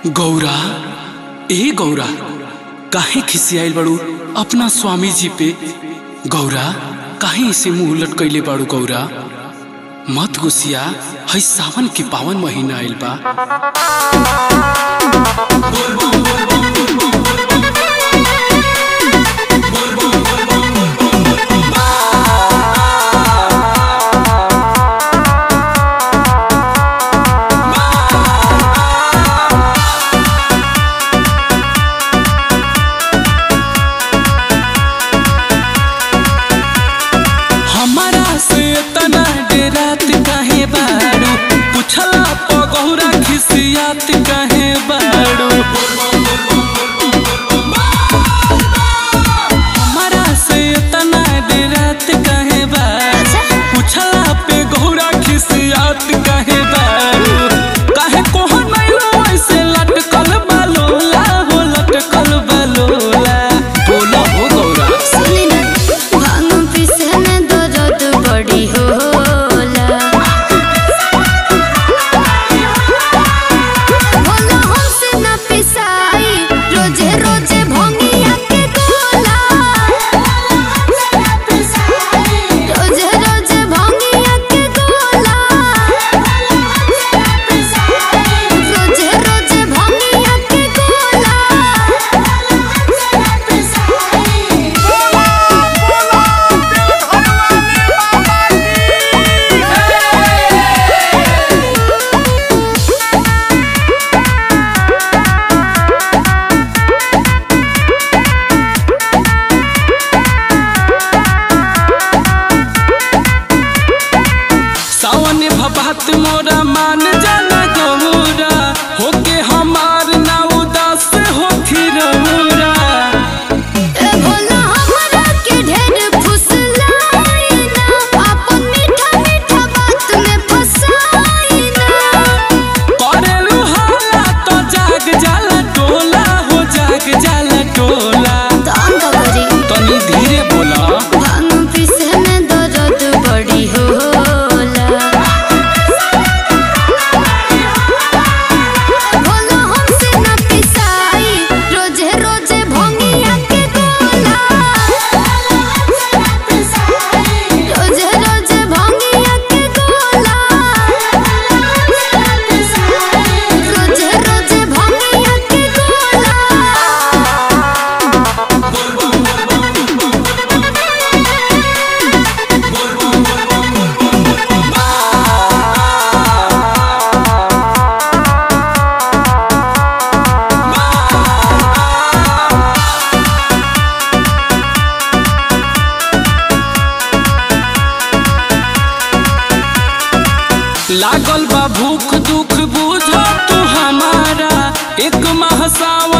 गौरा ए गौरा काहे खिसियाइल बाड़ू अपना स्वामी जी पे गौरा काहे इसे मुंह लटकैले बाड़ू गौरा मत गुसिया है सावन के पावन महीना आइल बा हमारा से तना डेरात काहे बाड़ू पुछला प गौरा खिसियात काहे बाड़ू हमारा से तना डेरात काहे बाड़ू पुछला पे गौरा खिसियात काहे बाड़ू काहे कोहन नैलो ऐसे लटकल बालोला हो लटकल बालोला बोलो हो गौरा भांग पिसे में दर्द बड़ी होला बोलो हमसे ना पिसाई रोजे रोजे भंगिया के गोला रोजे रोजे भंगिया के गोला रोजे रोजे भंगिया के गोला सावन भबात मोरा मान जाना गौरा होके हमार ना उदास होखी रहुरा ए भोला हमरा के ढेर फुसलाई ना अपन मीठा मीठा बात में फसाई ना करेलू हाला तो जाग जाला टोला हो जाग जाला टोला तंग करी तनी धीरे बोला भांग पिसे में दर्द बड़ी होला भोला हमसे ना पिसाई रोजे रोजे भंगिया के गोला रोजे रोजे भंगिया के गोला रोजे रोजे भंगिया के गोला लागल बा भूख दुख बुझ तू हमारा एक माह सावन